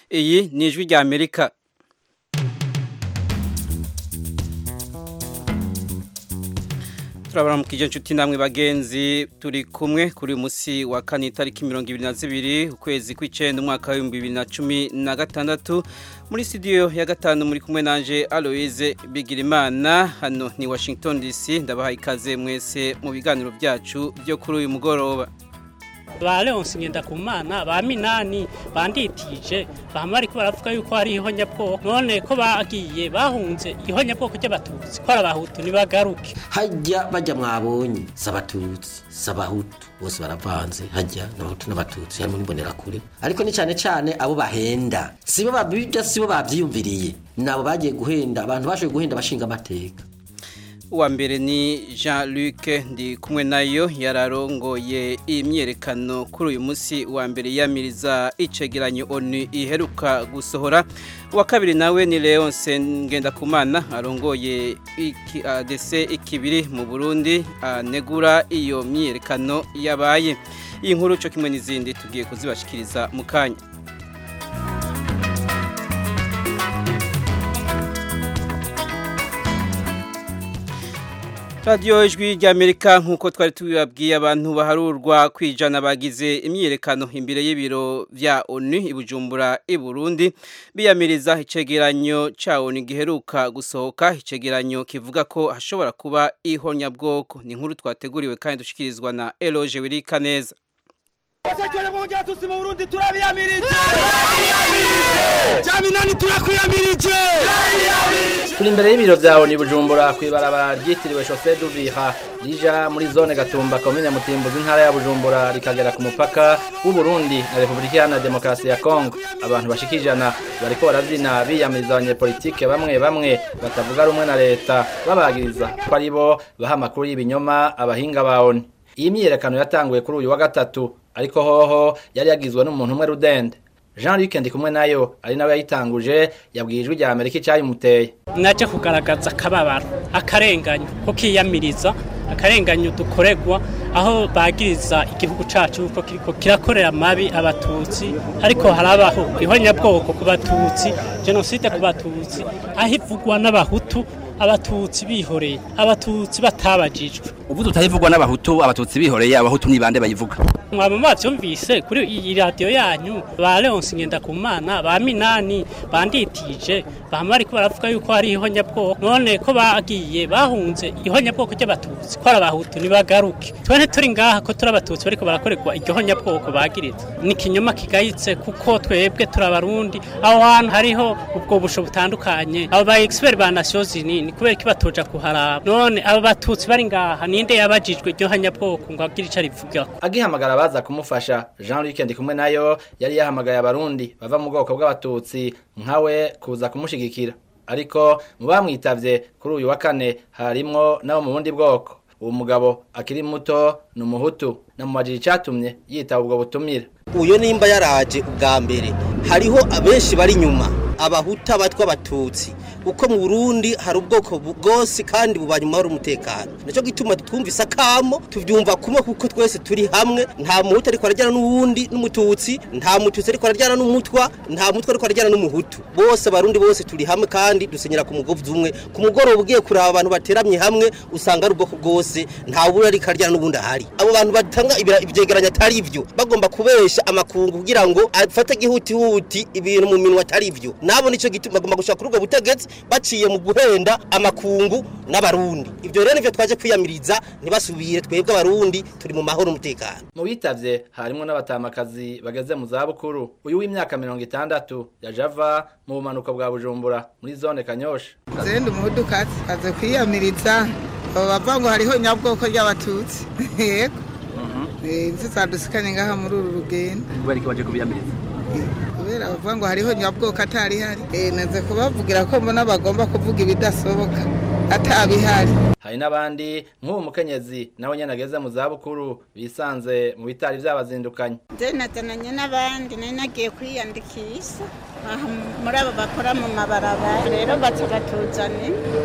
iyi ni ijwi rya amerika turabaramukije inshuti namwe bagenzi turi kumwe kuri uyu munsi wa kane itariki mirongo ibiri na zibiri ukwezi kw'icyenda umwaka w'ibihumbi bibiri na cumi na gatandatu muri studio ya gatanu muri kumwe nanje aloise bigirimana hano ni washington dc ndabaha ikaze mwese mu biganiro byacu byo kuri uyu mugoroba ba leonsi ngendakumana ba minani banditije bama bariko baravuga yuko hari ihonyabwoko none ko bagiye bahunze ihonyabwoko ry'abatutsi ko ari abahutu ntibagaruke hajya bajya mwabonye s'abatutsi s'abahutu bose baravanze hajya n'abahutu n'abatutsi harimo n'imbonerakure ariko ni cyane cyane abo bahenda sibo babibya sibo bavyiyumviriye nabo bagiye guhenda abantu bashoboye guhenda bashinga amateka uwa mbere ni jean luc ndi kumwe nayo yararongoye imyerekano kuri uyu munsi wa mbere yamiriza icegeranyo onu iheruka gusohora uwa kabiri nawe ni leonce ngendakumana arongoye adese ikibiri mu burundi anegura iyo myerekano yabaye iyi nkuru cyo kimwe n'izindi tugiye kuzibashikiriza mu kanya radiyo ijwi ry'amerika nk'uko twari tubibabwiye abantu baharurwa kwijana bagize imyiyerekano imbere y'ibiro bya onu i bujumbura i burundi biyamiriza icegeranyo cya onu giheruka gusohoka icegeranyo kivuga ko hashobora kuba ihonyabwoko ni inkuru twateguriwe kandi dushyikirizwa na eroge wirika neza Wasekere mu gihe tusi mu Burundi turabiyamirije Jaminani turakuyamirije turi imbere y'ibiro bya ONU Bujumbura kwibarabara ryitiriwe Chaussée d'Uvira rija muri zone Gatumba komine Mutimbuzi intara ya Bujumbura rikagera ku mupaka w'u Burundi na Republika Iharanira Demokarasi ya Kongo abantu bashikijana bariko baravyina biyamiriza abanyepolitike bamwe bamwe batavuga rumwe na leta babagiriza ko ari bo baha amakuru y'ibinyoma abahinga ba ONU iyi myiyerekano yatanguye kuri uyu wa gatatu ariko hoho yari yagizwe n'umuntu umwe rudende jean luc ndi kumwe nayo ari nawe yayitanguje yabwiye ijwi rya amerika icyayimuteye naje kugaragaza akababaro akarenganyo ko kiyamiriza akarenganyo dukoregwa aho bagiriza igihugu cacu ko kiriko kirakorera mabi abatutsi ariko harabaho ihonyabwoko ku batutsi jenoside ku batutsi aho ivugwa n'abahutu abatutsi bihoreye abatutsi batabajijwe ubu tutayivugwa n'abahutu abatutsi bihoreye abahutu ni bande bayivuga mwaba mwavyumvise kuri iyi radiyo yanyu ba leonsi ngendakumana ba minani banditije bama bariko baravuga yuko hari ihonyabwoko none ko bagiye bahunze ihonyabwoko ry'abatutsi ko ari abahutu ntibagaruke twene turi ngaha ko turi abatutsi bariko barakorerwa iryo honyabwoko bagiriza ni ikinyoma kigayitse kuko twebwe turi abarundi aho hantu hariho ubwo busho butandukanye abo ba expert ba nations unies ni kubera ko batoja kuharaba none abo batutsi bari ngaha ninde yabajijwe iryo honyabwoko ngo agire ico arivugako agihamagara abaza kumufasha jean luc ndi kumwe nayo yari yahamagaye abarundi bava mu bwoko bw'abatutsi nkawe kuza kumushigikira ariko mu bamwitavye kuri uyu wa kane harimwo nabo mu bundi bwoko uwo mugabo akiri muto ni umuhutu namubajije icatumye yitaba ubwo butumire uyo nimba yaraje ubwa mbere hariho abenshi bari inyuma abahuta abatwa abatutsi uko mu Burundi hari ubwoko bwose kandi bubanye mu mahoro umutekano nicyo gituma twumvise akamo tuvyumva kumwe kuko twese turi hamwe nta muhutu ariko arajyana n'uwundi n'umututsi nta mututsi ariko arajyana n'umutwa nta mutwa ariko arajyana n'umuhutu bose abarundi bose turi hamwe kandi dusenyera ku mugozi umwe ku mugoroba ugiye kuraba abantu bateramye hamwe usanga ari ubwoko bwose nta buri ariko arajyana n'ubundi ahari abo bantu batanga ibyegeranyo atari ivyo bagomba kubesha amakungu kugira ngo afate gihutihuti ibintu mu minwa atari ivyo nabo nico gituma bagomba gushaka kuri ubwo butegetsi baciye mu guhenda amakungu n'abarundi ibyo rero nivyo twaje kwiyamiriza ntibasubire twebwe abarundi turi mu mahoro umutekano mu bitavye harimo n'abatamakazi bageze mu zabukuru uyu w'imyaka mirongo itandatu yaje ava mu bumanuko bwa bujumbura muri zone kanyosha zenda umudukazi aze kwiyamiriza abo bavuga ngo hariho nyabwoko ry'abatutsi yego inzu zadusikanye ngaha muri uru rugendo kubera iki waje kubiyamiriza kubera bavuga ngo hariho nyabwoko atari hari naze kubavugira ko mbona bagomba kuvuga ibidasoboka atabihari hari n'abandi nk'uwo mukenyezi nawe nyene ageze mu zabukuru bisanze mu bitari vyabazindukanye nze nazananye n'abandi nari nagiye kwiyandikisha aha muri abo bakora mu mabarabara rero baca batuzane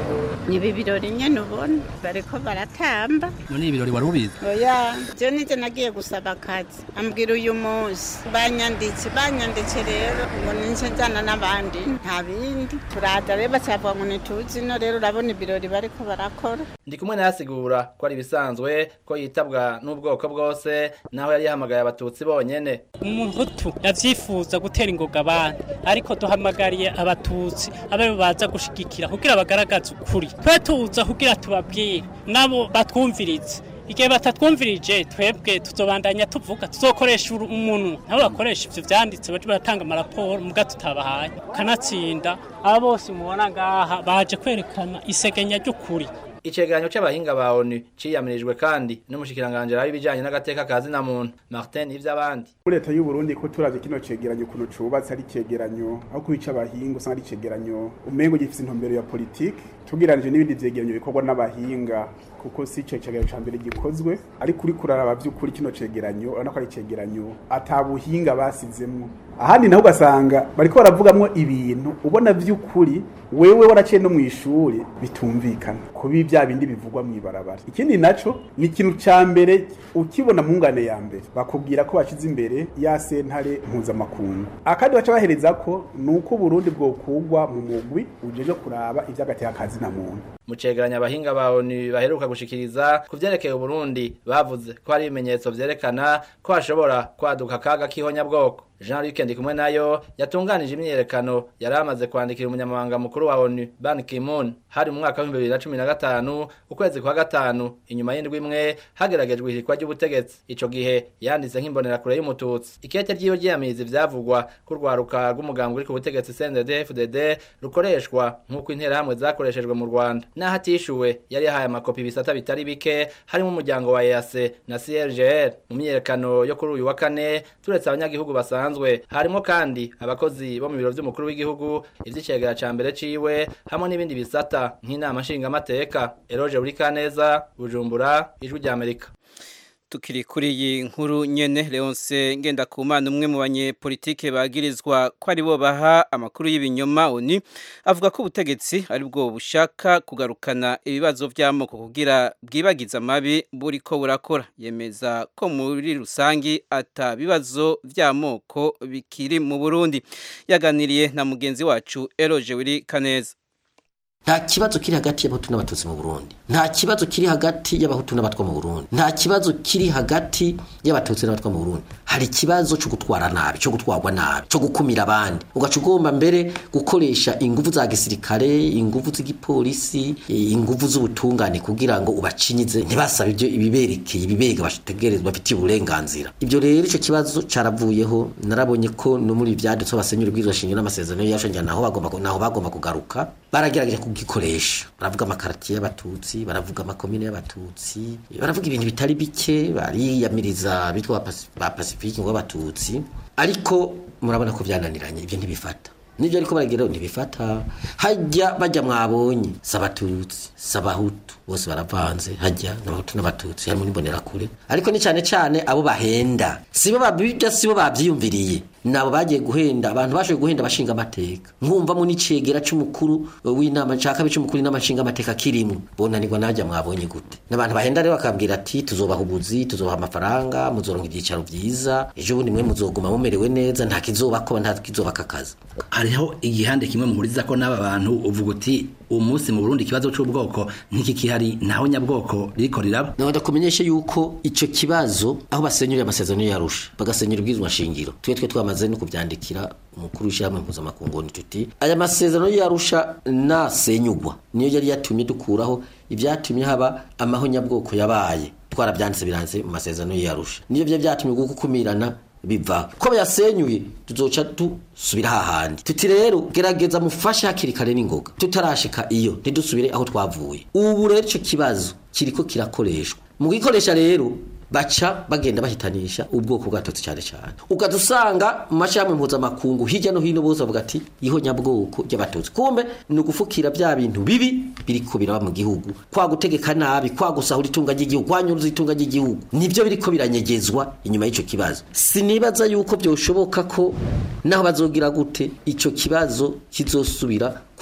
ni ibi birori nyene ubona bariko baratamba none ibirori wari ubizi oya je nije nagiye gusaba akazi ambwira uyu munsi banyanditse banyanditse rero ngo nince njana n'abandi nta bindi turaza rero bacavuga ngo ntituzi no rero urabona ibirori bariko barakora ndi kumwe nayasigura ko ari ibisanzwe ko yitabwa n'ubwoko bwose naho yari yahamagaye abatutsi bonyene umuhutu yavyifuza gutera ingoga abantu ariko duhamagariye abatutsi abe baza gushigikira kugira bagaragaze ukuri twe tuza kugira tubabwire nabo batwumvirize igihe batatwumvirije twebwe tuzobandanya tuvuga tuzokoresha umuntu nabo bakoresha ivyo vyanditse baje baratanga amaraporo muga tutabahaye kanatsinda aba bose mubona ngaha baje kwerekana isegenya ry'ukuri icegeranyo c'abahinga ba ONU ciyamirijwe kandi n'umushikiranganje rabi bijanye n'agateka kazi na muntu Martin ivy'abandi muri leta y'u Burundi ko turavye kino cegeranyo kuno cubatse ari cegeranyo aho kubica abahinga usanga ari cegeranyo umengo gifise intumbero ya politike tugiranije n'ibindi vyegeranyo bikorwa n'abahinga kuko si ico cegeranyo ca mbere gikozwe ariko uri kuraraba vy'ukuri kino cegeranyo urabona ko ari cegeranyo ata buhinga basizemwo ahandi naho ugasanga bariko baravugamwo ibintu ubona vy'ukuri wewe waraciye no mw'ishuri bitumvikana kubi bya bindi bivugwa mw'ibarabara ikindi naco ni ikintu ca mbere ukibona mu ngane ya mbere bakubwira ko bashize imbere ya sentare mpuzamakungu akandi baca bahereza ko ni uko Burundi bwokugwa mu mugwi ujeje kuraba ivy'agateka kazi na muntu mu cegeranyo abahinga ba ONU baheruka gushikiriza ku vyerekeye Burundi bavuze ko hari ibimenyetso vyerekana ko hashobora kwaduka akaga k'ihonyabwoko Jean Luc Ndikumwe nayo yatunganije imyerekano yari amaze kwandikira umunyamabanga mukuru wa ONU Ban Ki-moon hari mu mwaka wa 2015 ukwezi kwa gatanu inyuma y'indwi imwe hageragejwe ihirikwa ry'ubutegetsi ico gihe yanditse nk'imbonera kure y'umututsi ikete ryiwe ryiyamiriza ivyavugwa ko rwaruka rw'umugambi uri ku butegetsi CNDD-FDD rukoreshwa nk'uko interahamwe zakoreshejwe mu Rwanda naho atishuwe yari yahaye amakopi ibisata bitari bike harimo umuryango wa EAC na CRGR mu myerekano yo kuri uyu wa kane turetse abanyagihugu basanzwe harimo kandi abakozi bo mu biro vy'umukuru w'igihugu ivy'icegera ca mbere ciwe hamwe n'ibindi bisata nk'inama nshingamateka Eroge Burikaneza Bujumbura ijwi rya Amerika tukiri kuri iyi nkuru nyene Leonce Ngendakumana umwe mu banyepolitike bagirizwa ko ari bo baha amakuru y'ibinyoma oni avuga ko ubutegetsi ari bwo bushaka kugarukana ibibazo vy'amoko kugira bwibagiza amabi buri ko burakora yemeza ko muri rusangi ata bibazo vy'amoko bikiri mu Burundi yaganiriye na mugenzi wacu Eroje Wiri Kaneza nta kibazo kiri hagati y'abahutu n'abatutsi mu Burundi nta kibazo kiri hagati y'abahutu n'abatwa mu Burundi nta kibazo kiri hagati y'abatutsi n'abatwa mu Burundi hari ikibazo cyo gutwara nabi cyo gutwarwa nabi cyo gukumira abandi ugaca ugomba mbere gukoresha ingufu za gisirikare ingufu z'igipolisi ingufu z'ubutungane kugira ngo ubacinyize ntibasabe ibyo ibiberekeye ibibega bategerezwa bafitiye uburenganzira ibyo rero icyo kibazo caravuyeho narabonye ko no muri ivyadutse basenyura ubwirizwa shingiro n'amasezerano yashanje naho bagomba naho bagomba kugaruka baragerageje kugikoresha baravuga amakaratiye y'abatutsi baravuga amakomine y'abatutsi baravuga ibintu bitari bike bariyamiriza bitwa ba pacifique ngo abatutsi ariko murabona ko byananiranye ibyo ntibifata nibyo ariko barageraho ntibifata hajya bajya mwabonye sabatutsi sabahutu bose baravanze hajya n'abahutu n'abatutsi harimo n'imbonerakure ariko ni cyane cyane abo bahenda sibo babijya sibo bavyiyumviriye nabo bagiye guhenda abantu bashoboye guhenda bashinga amateka nkumvamo n'icegera c'umukuru w'inama nshaka bic'umukuru w'inama nshinga amateka kirimwe bonanirwa najya mwabonye gute n'abantu bahenda rero bakabwira ati tuzobaha ubuzi tuzobaha amafaranga muzoronka ibyicaro vyiza ejo bundi mwe muzoguma mumerewe neza nta kizobakoba nta kizobaka akazi hariho igihande kimwe muhuriza ko n'aba bantu uvuga uti umunsi mu Burundi ikibazo c'ubwoko ntikikihari naho nyabwoko ririko riraba none ndakumenyeshe yuko ico kibazo aho basenyura amasezerano yarusha bagasenyura ubwizwa shingiro twe twe twamaze no kuvyandikira umukuru w'ishyirahamwe mpuzamakungu ni tuti aya masezerano yarusha nasenyugwa niyo yari yatumye dukuraho ibyatumye haba amahonyabwoko yabaye twarabyanditse biranze mu masezerano yarusha niyo byo byatumye gukumirana biva ko bayasenyuye tuzoca dusubira hahandi tuti rero gerageza mufashe hakiri kare n'ingoga tutarashika iyo ntidusubire aho twavuye ubu rero ico kibazo kiriko kirakoreshwa mu gikoresha rero baca bagenda bahitanisha ubwoko bwatotse cyane cyane ugaza usanga mu mashyirahamwe mpuzamakungu hirya no hino bose bavuga ati iho nyabwoko ry'abatutsi kumbe ni ugufukira bya bintu bibi biriko biraba mu gihugu kwa gutegeka nabi kwa gusahura itunga ry'igihugu kwa nyuruza itunga ry'igihugu nibyo biriko biranyegezwa inyuma y'ico kibazo sinibaza yuko byoshoboka ko naho bazogira gute ico kibazo kizosubira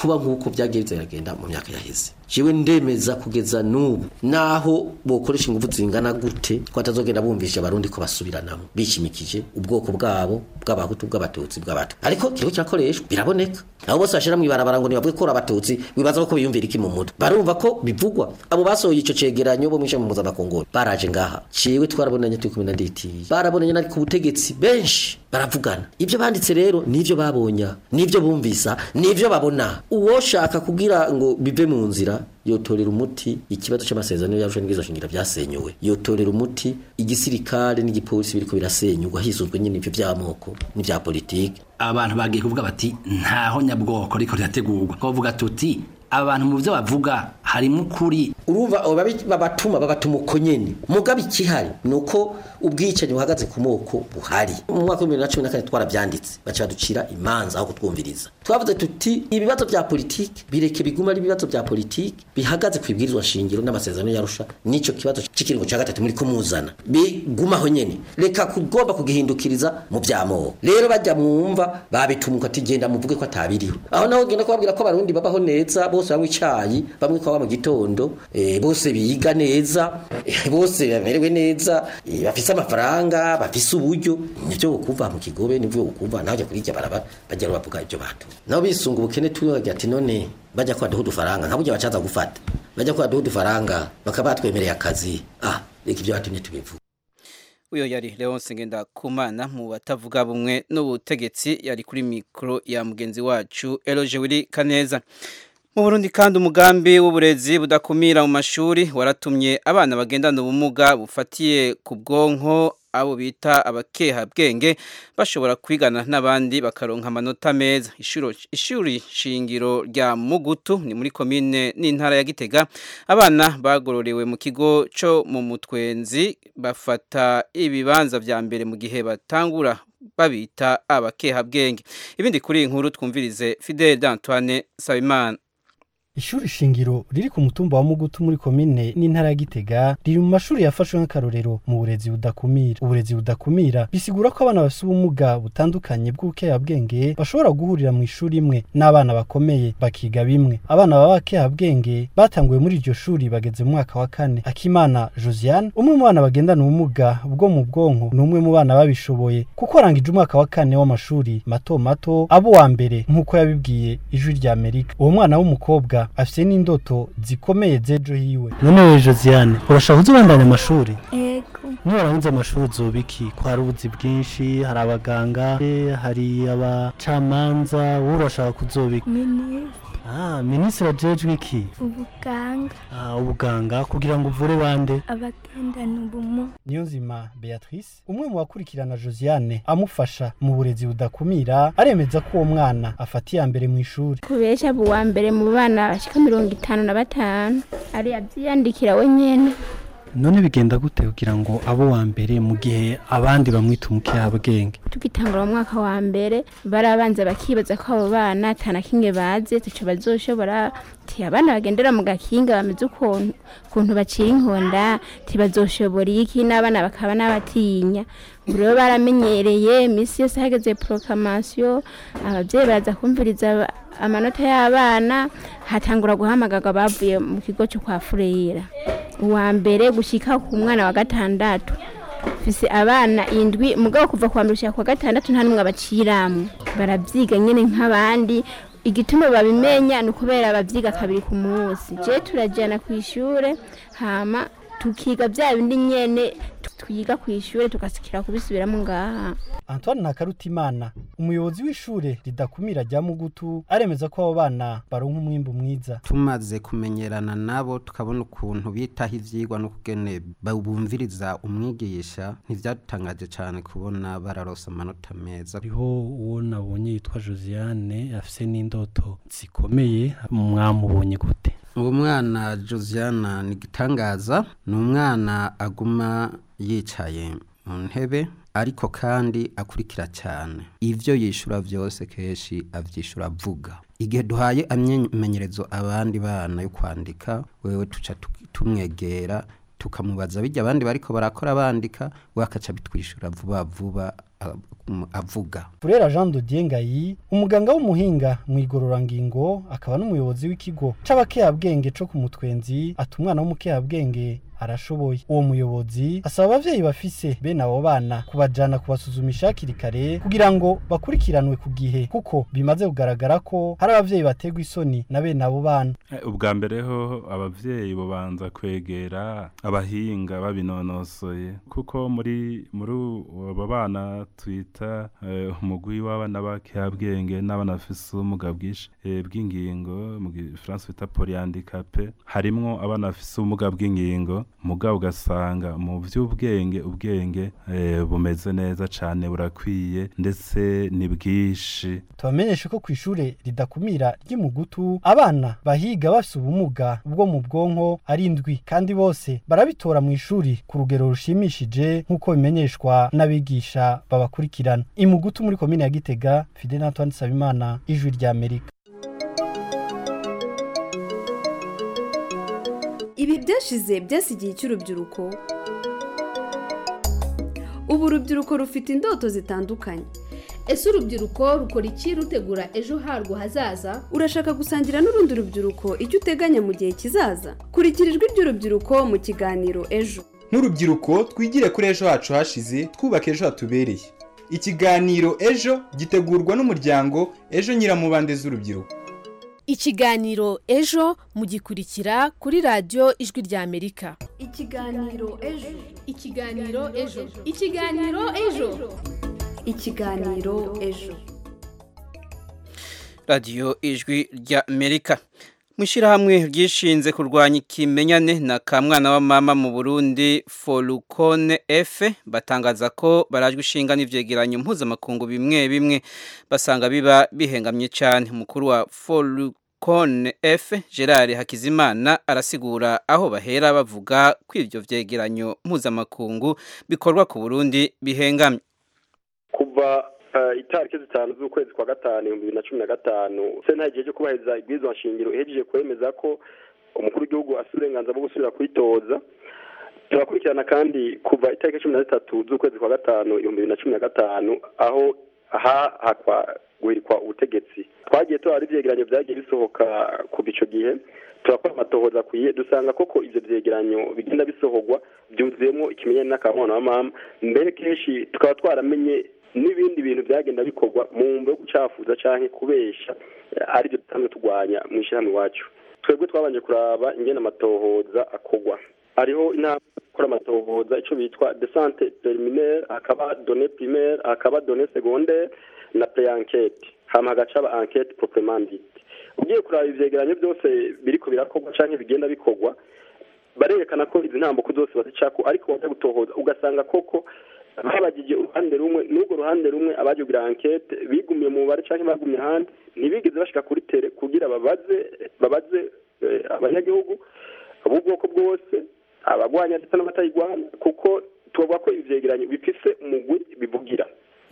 kuba nk'uko byagiye bizagenda mu myaka yaheze jewe ndemeza kugeza n'ubu naho bokoresha ingufu zingana gute ko batazogenda bumvisha abarundi ko basubiranamo bishimikije ubwoko bwabo bw'abahutu bw'abatutsi bw'abato ariko kiriko kirakoreshwa biraboneka abo bose bashira mu ibarabara ngo nibavuge ko ari abatutsi wibaza ko biyumvira iki mu mutwe barumva ko bivugwa abo basohoye ico cegeranyo bo mwishe mu mpuzamakungu baraje ngaha ciwe twarabonanye turi kumwe na nditiye barabonanye nari ku butegetsi benshi baravugana ibyo banditse rero nivyo babonya nivyo bumvisa nivyo babona uwoshaka kugira ngo bive mu nzira yotorera umuti ikibazo cy'amasezerano y'arusha n'izo shingira byasenyuwe yotorera umuti igisirikare n'igipolisi biriko birasenyurwa hisuzwe nyine ivyo by'amoko n'ivya politike abantu bagiye kuvuga bati ntaho nyabwoko ariko rirategurwa ko bavuga tuti abantu mu byo bavuga harimo ukuri urumva abo babi- babatuma babatuma uko nyene mugabe ikihari nuko ubwicanyi buhagaze ku moko buhari mu mwaka wa 2014 twarabyanditse baca baducira imanza aho kutwumviriza twavuze tuti ibibazo bya politiki bireke biguma ari ibibazo bya politiki bihagaze ku ibwirizwa shingiro n'amasezerano yarusha nico kibazo c'ikiringo ca gatatu muri kumuzana bigumaho nyene reka kugomba kugihindukiriza mu byamoko rero bajya mwumva babitumuka ati genda muvuge ko atabiriho aho naho genda kubabwira ko abarundi babaho neza bose banywa icayi bamwe kwa mu gitondo eh, bose biga neza eh, bose bamerewe neza eh, bafise amafaranga bafise uburyo nivyo bukumva mu kigobe nivyo bukumva naho jya kurirya baraba bajya bavuga ibyo batu nabo bisunga ubukene tuyo bagira ati none bajya kwa duhu dufaranga nka burya bacaza gufata bajya kwa duhu dufaranga bakaba batwemereye akazi ah reka ibyo batumye tubivuga uyo yari Leonce Ngendakumana mu batavuga bumwe n'ubutegetsi yari kuri mikro ya mugenzi wacu Eloge Willy Kaneza mu Burundi kandi umugambi w'uburezi budakumira mu mashuri waratumye abana bagendana ubumuga bufatiye ku bwonko abo bita abakeha bwenge bashobora kwigana n'abandi bakaronka amanota meza ishuri ishuri shingiro rya Mugutu ni muri komine n'intara ya Gitega abana bagororewe mu kigo cyo mu mutwenzi bafata ibibanza vya mbere mu gihe batangura babita abakeha bwenge ibindi kuri iyi nkuru twumvirize Fidel d'Antoine Sabimana Ishuri shingiro riri ku mutumba wa Mugutu muri komine n'intara ya Gitega riri mu mashuri yafashwe nk'akarorero mu burezi budakumira. Uburezi budakumira bisigura ko abana bafite ubumuga butandukanye bw'ubukehabwenge bashobora guhurira mu ishuri imwe n'abana bakomeye bakiga bimwe. Abana baba bakehabwenge batanguye muri iryo shuri bageze mu mwaka wa kane. Akimana Josiane umwe mu bana bagendana ubumuga bwo mu bwonko ni umwe mu bana babishoboye kuko arangije umwaka wa kane w'amashuri mato mato abo wa mbere nk'uko yabibwiye ijwi rya Amerika. Uwo mwana w'umukobwa afite n'indoto zikomeye z'ejo hiwe none we josiane urashaka kuzubandanya amashuri Ego. niwarangiza amashuri uzoba iki ko hari ubuzi bwinshi hari abaganga eh, hari abacamanza wowe urashaka kuzoba iki Minisitiri. ah minisitiri ajejwe iki Ubuganga. ah ubuganga kugira ngo uvure bande Abagendana ubumuga. Niyonzima Beatrice umwe mu bakurikirana Josiane amufasha mu burezi budakumira aremeza ko uwo mwana afata iya mbere mu ishuri Kubesha abo uwa mbere mu bana bashika mirongo itanu na batanu. Ari yavyiyandikira we nyene. none bigenda gute kugira ngo abo wa mbere mu gihe abandi bamwita umukehabwenge Tugitangura mu mwaka wa mbere barabanza bakibaza ko abo bana atana kimwe bazi tuco bazoshobora ti abana bagendera mu gakinga bameze ukuntu ukuntu baciye inkonda tibazoshobora iki n'abana bakaba n'abatinya ubu rero baramenyereye iminsi yose hageze proclamation abavyeyi baraza kumviriza aba- amanota y'abana hatangura guhamagarwa bavuye mu kigo cyo kwa Fureyira uwa mbere gushika ku mwana wa gatandatu fise abana indwi mugabo kuva kwa mbere gushika kwa gatandatu nta numwe abaciramwe baravyiga nyene nk'abandi igituma babimenya ni ukubera bavyiga kabiri ku munsi je turajana ku ishure hama tukiga vya bindi nyene tu- twiga ku ishure tugasikira kubisubiramo ngaha Antoine Nakarutimana umuyobozi w'ishure ridakumira rya Mugutu aremeza ko abo bana baronka umwimbu mwiza tumaze kumenyerana nabo tukabona ukuntu bitaho ivyigwa n'ukugene bumviriza umwigisha ntivyadutangaje cane kubona bararosa amanota meza hariho uwo nabonye yitwa Josiane afise n'indoto zikomeye mwamubonye gute uwo mwana josiana ni igitangaza ni umwana aguma yicaye mu ntebe ariko kandi akurikira cyane ivyo yishura vyose kenshi avyishura avuga igihe duhaye amenyerezo abandi bana yo kwandika wewe tuca tu- tumwegera tukamubaza bijya abandi bariko barakora bandika we akaca bitwishura vuba vuba a- um, avuga Furera Jean de Diengayi umuganga w'umuhinga mu igororangingo akaba n'umuyobozi w'ikigo c'abakehabwenge co ku mutwenzi ati umwana w'umukehabwenge arashoboye uwo muyobozi asaba abavyeyi bafise bene abo bana kubajana kubasuzumisha hakiri kare kugira ngo bakurikiranwe ku gihe kuko bimaze kugaragara ko hari abavyeyi bategwa isoni na bene abo bana Eh, ubwa mbere ho abavyeyi bobanza kwegera abahinga babinonosoye kuko muri muri abo bana twita eh, umugwi w'abana b'abakehabwenge n'abana bafise ubumuga bwinshi eh, bw'ingingo mu gifaransa bita polyhandicapé harimwo abana bafise ubumuga bw'ingingo mugabo ugasanga mu vy'ubwenge ubwenge eh, bumeze neza cane burakwiye ndetse ni bwinshi tubamenyeshe ko ku ishure ridakumira ry'imugutu abana bahiga bafise ubumuga bwo mu bwonko ari indwi kandi bose barabitora mu ishuri ku rugero rushimishije nk'uko bimenyeshwa n'abigisha babakurikirana imugutu muri komine ya gitega fidel antoine nsabimana ijwi ry'amerika ibi byashize byasigiye icy'urubyiruko ubu urubyiruko rufite indoto zitandukanye ese urubyiruko rukora iki rutegura ejo harwo hazaza urashaka gusangira n'urundi rubyiruko icyo uteganya mu gihe kizaza kurikira ijwi ry'urubyiruko mu kiganiro ejo nk'urubyiruko twigire kuri ejo hacu hashize twubaka ejo hatubereye ikiganiro ejo gitegurwa n'umuryango ejo nyiramubande z'urubyiruko ikiganiro ejo mugikurikira kuri radiyo ijwi ry'amerika ikiganiro ejo ikiganiro ejo ikiganiro ejo ikiganiro ejo radiyo ijwi rya amerika mu ishyirahamwe ryishinze kurwanya ikimenyane na ka mwana wa mama mu burundi forukone efe batangaza ko barajwe ishinga n'ivyegeranyo mpuzamakungu bimwe bimwe basanga biba bihengamye cyane umukuru wa forukone efe gerard hakizimana arasigura aho bahera bavuga ko ivyo vyegeranyo mpuzamakungu bikorwa ku burundi bihengamye kuva eh, itariki zitanu z'ukwezi kwa gatanu ibihumbi bibiri na cumi na gatanu sena igihe cyo kubahiriza ibwirizwa nshingiro ihejeje kwemeza ko umukuru w'igihugu afite uburenganzira bwo gusubira kwitoza turakurikirana kandi kuva itariki cumi na zitatu z'ukwezi kwa gatanu ibihumbi bibiri na cumi na gatanu aho hahakwa guhirikwa ubutegetsi twagiye tuhari ivyegeranyo vyagiye bisohoka kuva ico gihe turakora amatohoza akwiye dusanga koko ivyo vyegeranyo bigenda bisohorwa byuzuyemo ikimenyane n'akamwana wa mama mbere kenshi tukaba twaramenye n'ibindi bintu byagenda bikorwa mu mbo yo gucafuza canke kubesha eh, arivyo dusanzwe turwanya mu ishyirahamwe iwacu twebwe twabanje kuraba ingene amatohoza akorwa hariho inama yo gukora amatohoza ico bitwa desante preliminaire hakaba donne primaire hakaba donne secondaire na pre-enquête hama hagaca aba enquête proprement dite ugiye kuraba ivyegeranyo byose biriko birakorwa canke bigenda bikorwa barerekana ko izi ntambuko zose bazicako ariko wajya gutohoza ugasanga koko babagije uruhande rumwe n'urwo ruhande rumwe abaje kugira enquete bigumiye mu mubare canke bagumye ahandi ntibigeze bashika kuri tere kugira babaze babaze eh, abanyagihugu b'ubwoko bwose abagwanya ndetse n'abatayigwanya kuko tubavuga ko ivyegeranyo bifise umugwi bivugira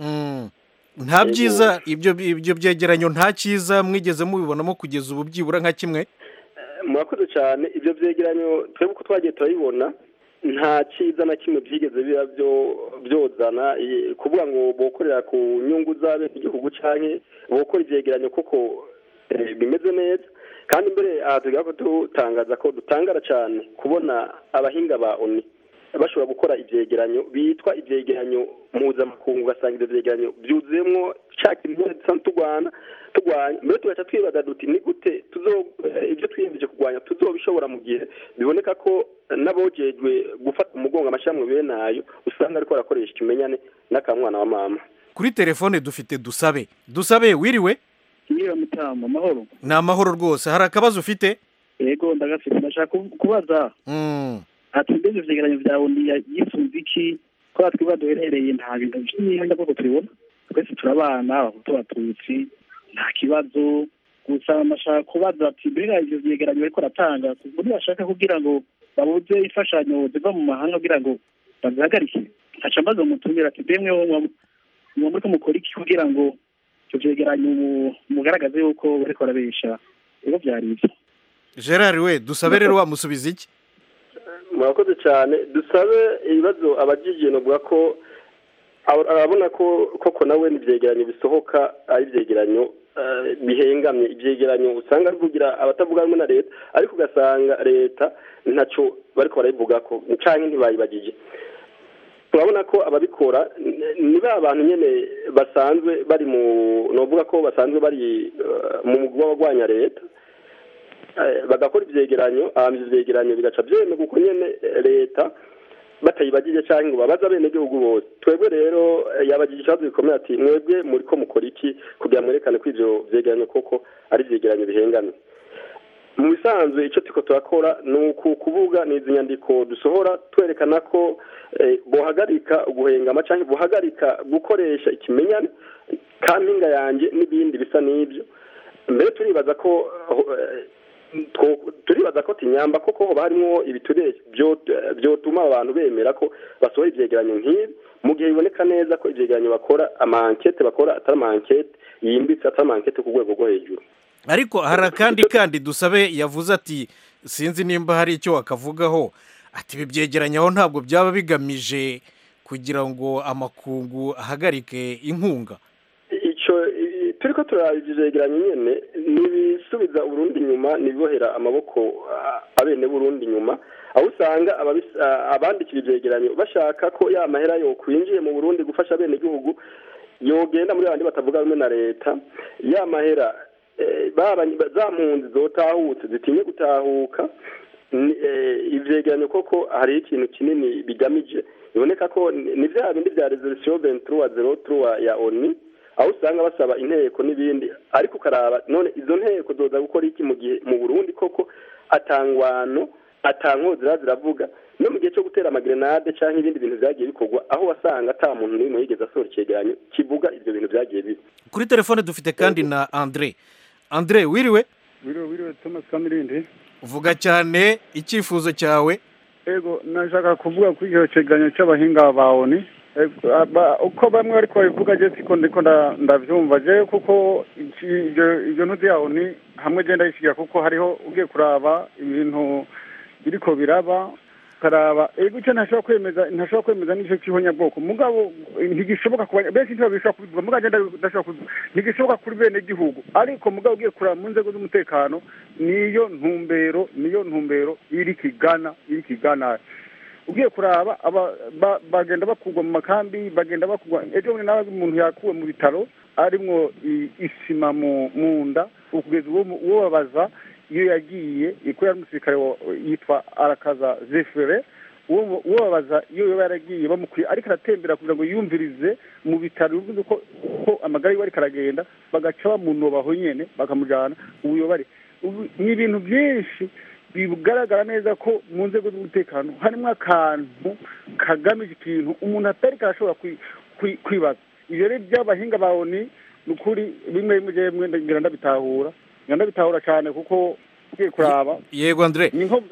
nta byiza ibyo ibyo byegeranyo nta cyiza mwigeze mubibonamo kugeza ubu byibura nka kimwe murakoze cyane ibyo byegeranyo twebwe uko twagiye turabibona nta cyiza na kimwe byigeze biba byo byozana eh, kuvuga ngo bokorera ku nyungu z'abenegihugu canke bokora ivyegeranyo koko eh, bimeze neza kandi mbere aha tugira ko dutangaza ko dutangara cyane kubona abahinga ba oni bashobora gukora ivyegeranyo bitwa ivyegeranyo mpuzamakungu ugasanga ivyo vyegeranyo byuzuyemwo ca kintu dusanzwe turwana turwanya mbere tugaca twibaza duti ni gute tuzo eh, ivyo twiyemeje kurwanya tuzobishobora mu gihe biboneka ko n'abojejwe gufata umugongo amashyirahamwe bene ayo usanga ariko barakoresha ikimenyane n'akamwana wa mama kuri telefone dufite dusabe dusabe wiriwe Niyo mutama amahoro ni amahoro rwose hari akabazo ufite yego ndagafite ndashaka ku- kubaza Mm. ati mbese ivyegeranyo vyawe ndi yifuza iki ko batwiba duherereye nta bintu vy'imyenda bwoko tubibona twese turabana abahutu abatutsi nta kibazo gusa ndashaka kubaza ati mbega ivyo vyegeranyo bariko baratanga muri bashaka kugira ngo babuze imfashanyo ziva mu mahanga kugira ngo bazihagarike nkaca mbaza umutumira ati bemwe mwa muriko mukora iki kugira ngo ivyo vyegeranyo mu- mugaragaze yuko bariko barabesha ego vyari ivyo gerard we dusabe rero wamusubiza iki murakoze cyane dusabe ibibazo abajije novuga ko aba- arabona ko koko nawe n'ivyegeranyo bisohoka ari ivyegeranyo eh, bihengamye ivyegeranyo usanga bivugira abatavuga rumwe na leta ariko ugasanga leta ntaco bariko barabivugako canke ntibayibagije turabona ko ababikora n- ni ba bantu nyene basanzwe bari mu novuga ko basanzwe bari eh, mu mugwi w'abagwanya leta Eh, bagakora ivyegeranyo hama ivyo vyegeranyo bigaca vyemerwa uko nyene eh, leta batayibagije canke ngo babaze abenegihugu bose twebwe rero eh, yabagije ikibazo gikomeye ati mwebwe muriko mukora iki kugira mwerekane ko ivyo vyegeranyo koko ari ivyegeranyo bihengamye mu bisanzwe icyo turiko turakora ni uku kuvuga ni izi nyandiko dusohora twerekana ko eh, bohagarika guhengama cyangwa bohagarika gukoresha ikimenyane kampinga yanjye n'ibindi bisa n'ibyo mbere turibaza ko eh, two- turibaza ko tinyamba koko hoba harimo ibiture byo- byotuma abantu bemera ko basohora ivyegeranyo nk'ibi mu gihe biboneka neza ko ivyegeranyo bakora amankete bakora atari amankete yimbitse atari amankete ku rwego rwo hejuru ariko hari akandi kandi dusabe yavuze ati sinzi nimba hari icyo wakavugaho ati ibi byegeranyaho ntabwo byaba bigamije kugira ngo amakungu ahagarike inkunga ico i- turiko turaba ivyo vyegeranyo nyene nibisubiza uburundi inyuma nibibohera amaboko a- abene burundi inyuma aho usanga ababis- a- abandikira ivyegeranyo bashaka ko ya mahera yo kwinjiye mu burundi gufasha abene gihugu yogenda muri abandi batavuga rumwe na leta ya mahera eh, baba za mpunzi zotahutse zitinye gutahuka ni- eh, ivyegeranyo koko hari ikintu kinini bigamije biboneka ko ni ni vya bindi vya resolution 2303 ya ONU aho usanga basaba inteko n'ibindi ariko ukaraba none izo nteko zoza gukora iki mu gihe mu Burundi koko atangwano atankozira ziravuga no mu gihe cyo gutera amagrenade canke ibindi bintu vyagiye bikorwa aho wasanga ata muntu n'umwe yigeze asohora icegeranyo kivuga ivyo bintu vyagiye biba kuri telefone dufite kandi na andre andre wiriwe wiriwe wiriwe thomas kamirindi vuga cyane icyifuzo cyawe ego nashaka kuvuga kuri icyo cegeranyo cy'abahinga ba oni Ego, aba- uko bamwe ariko babivuga je siko ndiko nda- ndavyumva je kuko iki- ivyo ivyo ntuzi ya oni hamwe je ndayishigira kuko hariho ugiye kuraba ibintu biriko biraba ukaraba ego icyo ntashobora kwemeza ntashobora kwemeza n'icyo cy'ihonyabwoko mugabo ntigishoboka ku banya- benshi ntibabishobora kubivuga mugabo je nda- ndashobora kubivuga ntigishoboka kuri bene gihugu ariko mugabo ugiye kuraba mu nzego z'umutekano niyo ntumbero niyo ntumbero iri kigana iri kigana ugiye kuraba aba ba- bagenda bakugwa mu makambi bagenda bakugwa ejo bundi nawe umuntu yakuwe mu bitaro arimwo i- isima mu mu nda ukugeza uwo mu- uwo babaza iyo yagiye ko yari umusirikare wa- yitwa arakaza zefere uwo mu- uwo babaza iyo yaba yaragiye bamukwiye ariko aratembera kugira ngo yumvirize mu bitaro bivuze ko ko amagara yiwe ariko aragenda bagaca bamunoba aho nyene bakamujana ubuyobare Ubu- ni ibintu byinshi bigaragara neza ko mu nzego z'umutekano harimo akantu kagamije ikintu umuntu atari karashobora kwi- kwi- kwibaza ibyo rero by'abahinga ba oni ni ukuri bimwe bimwe jewe mwenda ngira ndabitahura ngira ndabitahura cyane kuko ugiye kuraba yego andre ni nko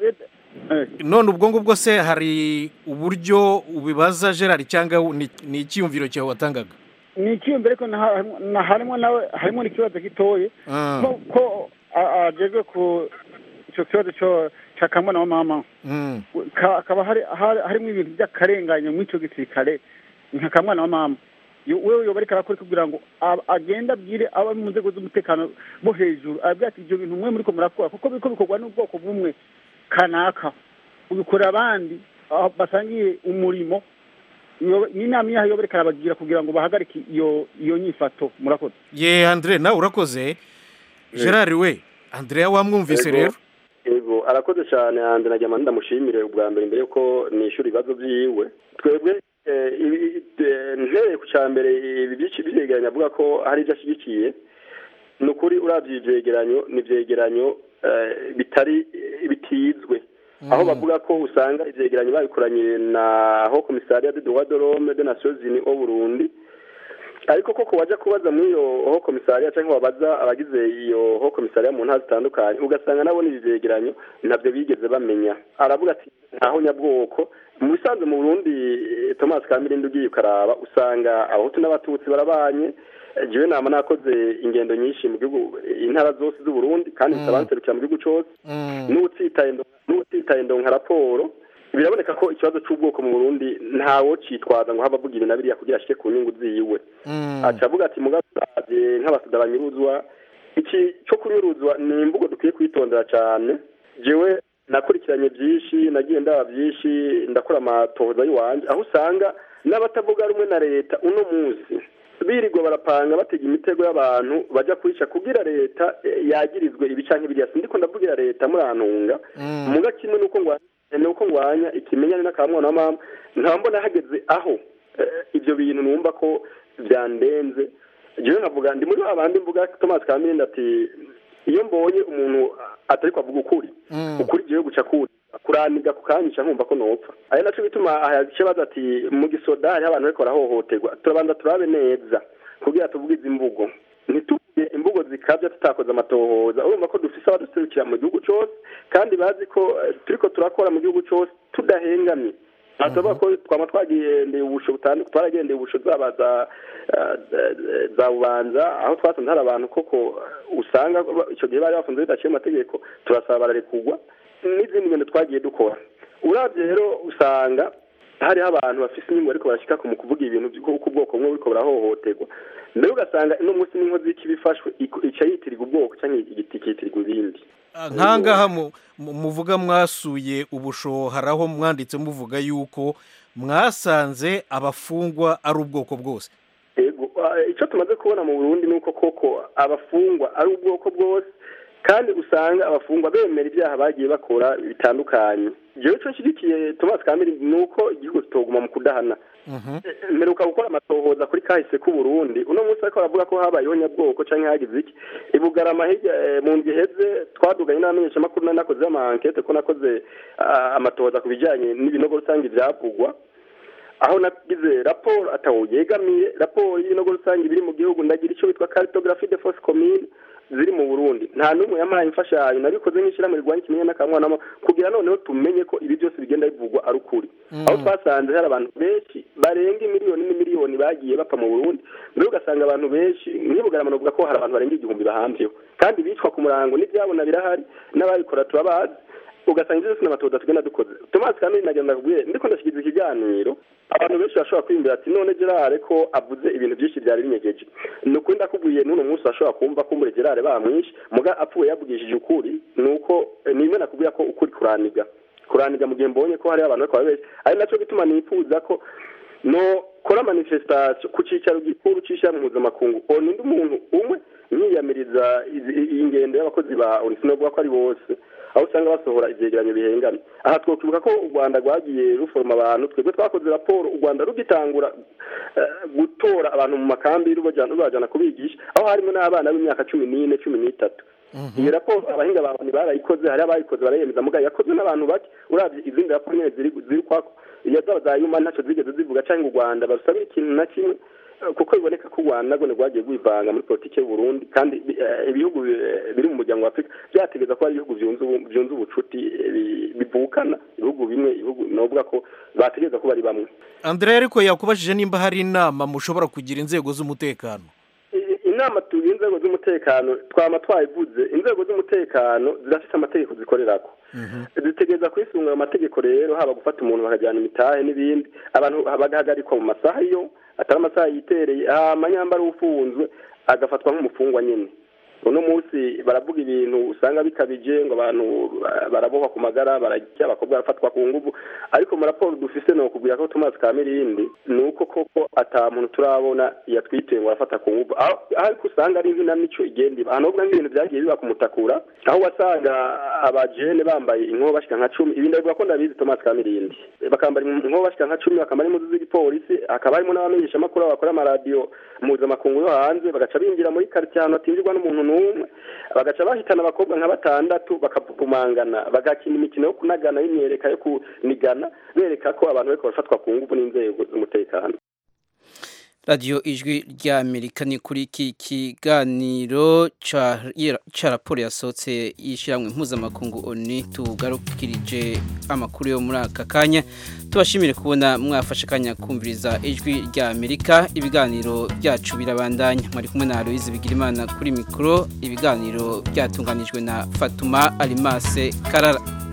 none ubwo ngubwo se hari uburyo ubibaza gerard cyangwa ni ni icyiyumviro cyawe watangaga ni icyiyumviro ariko na- harimo- na- harimo nawe harimo n'ikibazo gitoye Ah. ko ko a- agezwe ku icyo kibazo cyo cya kamwana wa mama Mm. ka- hakaba hari hari- harimo ibintu by'akarengane muri icyo gisirikare nka kamwana wa mama Yo- wewe yoba ariko arakora kugira ngo ab- agende abwire abo mu nzego z'umutekano bo hejuru abwira ati ibyo bintu mwe muriko murakora kuko biriko bikorwa n'ubwoko bumwe kanaka ubikorera abandi aho basangiye umurimo Yoba- n'inama yaho yoba ariko arabagira kugira ngo bahagarike iyo iyo nyifato murakoze ye andre nawe urakoze gerard we andrea wamwumvise Ego. rero yego arakoze cyane hanze najya manda ndamushimire ubwa mbere mbere yuko nishyura ibibazo byiwe twebwe eh, ibi- eh, ntereye ku cya mbere ibi byinshi byegeranyo avuga ko hari ibyo ashyigikiye ni ukuri urabye ibi byegeranyo ni ibyegeranyo eh, bitari bitizwe aho bavuga ko usanga ivyegeranyo babikoranye na ho komisariya de droit de l'homme de nations unies au Burundi ariko koko wajya kubaza muri iyo ho komisariya cyangwa wabaza abagize iyo ho komisariya mu ntara zitandukanye ugasanga nabo ni ivyegeranyo ntabyo bigeze bamenya aravuga ati ntaho nyabwoko mu bisanzwe mu Burundi eh, Thomas Kamirindi ugiye ukaraba usanga abahutu n'abatutsi barabanye Eh, jewe nama nakoze ingendo nyinshi mu gihugu intara zose z'u Burundi kandi Mm. nsabanserukira mu gihugu cose n'utsitaye ndo- n'utsitaye ndonka raporo biraboneka ko ikibazo cy'ubwoko mu burundi ntawo cyitwaza ngo haba avuga ibi na biriya kugira ashike ku nyungu ziwe aca avuga ati mugasabye nk'abasuda banyuruzwa iki cyo kunyuruzwa ni imvugo dukwiye kwitondera cyane jewe nakurikiranye byinshi nagiye ndaba byinshi ndakora amatohoza y'iwanjye aho usanga n'abatavuga rumwe na leta uno munsi birirwa barapanga batega imitego y'abantu bajya kwica kugira leta eh, yagirizwe ibi canke biriya sindiko ndavugira leta murantunga muga kimwe nuko ngwanya nuko ngwanya ikimenyane n'akamwana wa mama nkaba mbona hageze aho eh, ibyo bintu numva ko byandenze jewe nkavuga ndi muri babandi mvuga Thomas Kaminde ati iyo mbonye umuntu atari kwavuga ukuri ukuri jewe guca kuri kuraniga kukanyica nkumva ko nopfa ari naco bituma ahace baza ati mu gisoda hariho abantu bariko barahohoterwa turabanza turabe neza kugira tuvuge izi mvugo ntituvuge imvugo zikabya tutakoze amatohoza urumva ko dufise abaduserukira mu gihugu cose kandi bazi ko eh, turiko turakora mu gihugu cose tudahengamye aha turavuga ko twama twagendeye ubusho butandukanye twaragendeye ubusho zaba za eh, za bubanza aho twasanze hari abantu koko usanga icyo gihe bari bafunze bidaciye amategeko turasaba bararekugwa n'izindi ngendo twagiye dukora urabye rero usanga hariho abantu bafise inyungu ariko barashyika ku mu kuvuga ibintu by'uko ubwoko bumwe buriko burahohoterwa mbere ugasanga ino munsi n'inkozi y'ikibi ifashwe iko- ica yitirirwa ubwoko cyangwa igiti kitirirwa ibindi nkangaha mu- mu- muvuga mwasuye ubusho hari aho mwanditse muvuga yuko mwasanze abafungwa ari ubwoko bwose Ego, ah, icyo tumaze kubona mu Burundi ni uko koko abafungwa ari ubwoko bwose kandi usanga abafungwa bemera ibyaha bagiye bakora bitandukanye jewe icyo nshyigikiye Thomas Kamiri ni uko igihugu kitoguma mu kudahana mperuka gukora amatohoza kuri kahise k'u Burundi uno munsi ariko baravuga ko habayeho nyabwoko canke hagize iki ibugarama hirya eh, mu ndwi iheze twaduganye n'abamenyeshamakuru nari nakoze amankete ko nakoze ah, amatohoza ku bijanye n'ibinogo rusange vyavugwa aho nagize raporo atawo yegamiye raporo y'ibinogo rusange biri mu gihugu ndagira icyo bitwa cartographie de force commune ziri mu Burundi nta numwe yampaye imfashanyo nabikoze nk'ishyirahamwe rirwanya ikimenyane n'akamwana kugira noneho tumenye ko ibi byose bigenda bivugwa ari ukuri aho twasanze hari abantu benshi barenga imiliyoni n'imiliyoni bagiye bapfa mu Burundi mbere ugasanga abantu benshi nk'ibugarama bavuga ko hari abantu barenga igihumbi bahambyeho kandi bicwa ku murango n'ibyabona birahari n'ababikora turabazi ugasanga ibyo byose n'amatohoza tugenda dukoze Thomas Kamili nagenda kubwiye ndiko ndashyikiza ikiganiro abantu benshi bashobora kwiyumvira ati none Gerard ko avuze ibintu byinshi byari binyegeje ni ukuri ndakubwiye n'uno munsi bashobora kumva ko muri Gerard bamwishe muga apfuye yavugishije ukuri ni uko ni imwe nakubwira ko ukuri kuraniga kuraniga mu gihe mbonye ko hariho abantu bariko babeshya ari nacyo gituma nifuza ko no kora manifestation ku cicaro gikuru c'ishirahamwe mpuzamakungu oni ndi umuntu umwe yiyamiriza izi- iyi ngendo y'abakozi ba oni sinovuga ko ari bose aho usanga basohora ivyegeranyo bihengana aha twokibuka ko u rwanda rwagiye ruforoma abantu twebwe twakoze raporo u rwanda rugitangura eh, gutora abantu mu makambi rubajana rubajana kubigisha aho harimo n'abana b'imyaka cumi n'ine cumi n'itatu iyo raporo abahinga ba oni barayikoze hari abayikoze barayemeza mugabo yakozwe n'abantu bake uravye izindi raporo nyene ziri ziri kwako iyo zaba za yuma ntaco zigeze zivuga canke u rwanda barusabira ikintu na kimwe eh, kuko biboneka ko u rwanda nagone rwagiye rwivanga muri politiki y'u burundi kandi eh, ibihugu eh, biri mu muryango wa afurika byategeza ko ari ibihugu vyunze ubu- vyunze ubucuti eh, bi- bivukana ibihugu bimwe ibihugu novuga ko bategereza ko bari bamwe Andrea ariko yakubajije nimba hari inama mushobora kugira inzego z'umutekano I- inama tugira inzego z'umutekano twama twayivuze inzego z'umutekano zirafite amategeko zikorerako zitegereza kwisunga ayo mategeko rero haba gufata umuntu bakajyana imitahe n'ibindi abantu bagahagarikwa mu masaha yo atari amasaha yitereye hama nyambara ufunzwe agafatwa nk'umufungwa nyine uno munsi baravuga ibintu usanga bikabije ngo abantu ba- barabohwa ku magara barajya abakobwa barafatwa ku nguvu ariko mu raporo dufise ni ukubwira ko Thomas Kamirindi ni uko koko ata muntu turabona yatwiteye ngo arafata ku nguvu aho aho ariko usanga ari inkinamico igenda iba ahantu nk'ibintu byagiye biba kumutakura aho wasanga abajene bambaye inkoho bashika nka cumi ibi ndabivuga ko ndabizi Thomas Kamirindi bakambara inkoho bashika nka cumi bakambara impuzu z'igipolisi hakaba harimo n'abamenyeshamakuru bakora amaradiyo mpuzamakungu yo hanze bagaca binjira muri karitsiye ahantu hatinjirwa n'umuntu n'umwe bagaca bahitana abakobwa nka batandatu bakapupumangana bagakina imikino yo kunagana y'imyereka yo kunigana bereka ko abantu bariko barafatwa ku nguvu n'inzego z'umutekano radiyo ijwi ry'amerika ni kuri iki kiganiro ca ca raporo yasohotse y'ishyirahamwe mpuzamakungu oni tugarukirije amakuru yo muri aka kanya tubashimire kubona mwafashe akanya kumviriza ijwi ry'amerika ibiganiro byacu birabandanya mwari kumwe na aloyizi bigirimana kuri mikoro ibiganiro byatunganijwe na fatuma arimase karara